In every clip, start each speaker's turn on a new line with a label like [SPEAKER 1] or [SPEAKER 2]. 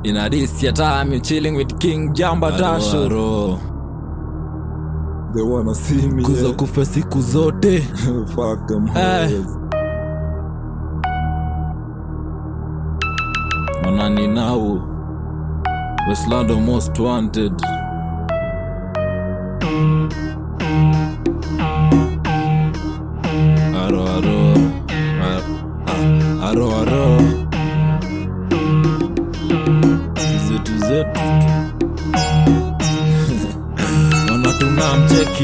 [SPEAKER 1] In a this your time, you chilling with King Jamba Dasho.
[SPEAKER 2] They wanna see me.
[SPEAKER 1] Kuzo
[SPEAKER 2] yeah.
[SPEAKER 1] kufe siku zote.
[SPEAKER 2] Fuck them
[SPEAKER 1] Eh.
[SPEAKER 2] hoes.
[SPEAKER 1] Onani now. Westlando most wanted. Aro aro. Ar- ah, Aro aro. Zetu zetu. Wanatuna mcheki.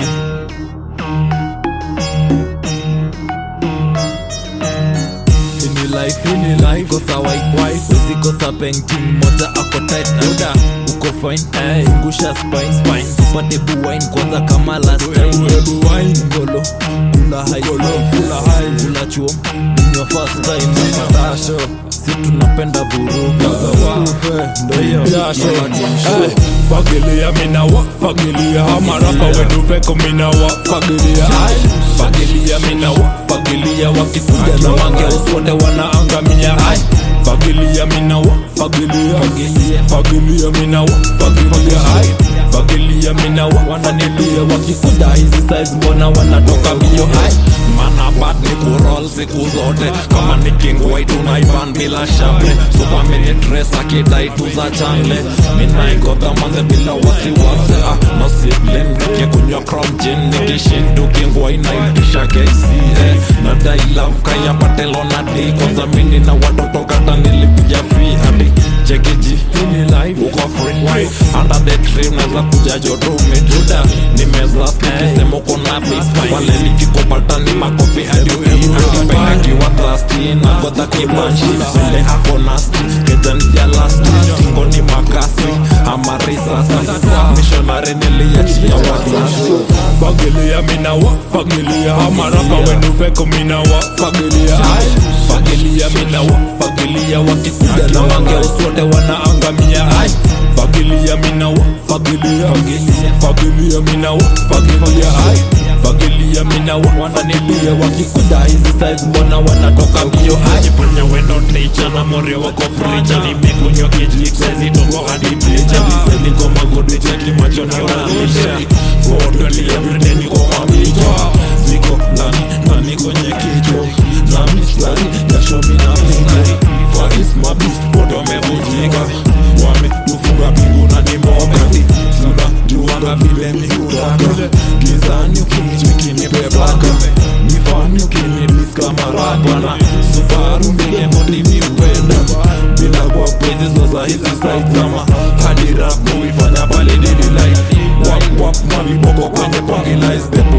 [SPEAKER 1] Ini life, ini life Kosa wife wife Usikosa painting Moja ako tight Buda Uko fine hey. Ngusha spine spine Tupate buwine Kwanza kama last time
[SPEAKER 2] Hebu wine.
[SPEAKER 1] Ngolo Kula high five Kula high Kula chuo In your first time Matasho Si tunapenda vuruga
[SPEAKER 2] Kufe, ndo hiyo.
[SPEAKER 1] Jasho
[SPEAKER 3] Hey, fagilia minawa fagilia hamarapa weduveko minawa fagilia Ay, fagilia minawa fagilia wakikuja na mange uswote wanaangamia Ay, fagilia minawa fagilia fagilia minawa fagilia Ay, fagilia minawa wananilia wakikuja hizi size mbona wanatoka mbio Ay, mana bad ni kurol siku zote kama ni king white unaiban bila shable super mini dress akidai tu za changle minaigodha manze bila wasiwasi ah, no sibling nikikunywa crom gin nikishindu kingwa inaitisha KCA nadai love kaya patelo na d kwanza mini na watoto kata nilikuja free hadi chekiji ini life uko free under the tree naweza kuja joto umejuda nimeza nikisema uko na peace pale nikikopata ni makofi hadi ukipenda kiwa trusty na godha kibanshi vile ako nasty kejani jalasti singo ni makasi ama risasi missionary niliachia wazazi fagilia minawa fagilia amarapa wenuveko minawa fagilia Ay, fagilia minawa fagilia wakikuja na mange uswote wanaangamia Ay, fagilia minawa fagilia fagilia minawa fagilia Ay, fagilia minawa wananilia wakikuja hizi size mbona wanatoka mbio ajifanya wendo ticha na more wako fricha nimekunywa kijiksazi tongo hadi picha niko magodi cheki macho na walisha fotoli everyday niko mabicha ziko ndani ndani kwenye kichwa nami stari jasho mina pinga faris mabis wote wamevunjika wametufunga pingu na nimboka sura juanga vile miutaka gizani ukinichekinipeplaka mifani ukinidiska marapana subaru milemotimi upenda bila kwa pezi zoza hizi saizama hadi rap muifanya pale daily life wap wap maviboko kwenye pongilais the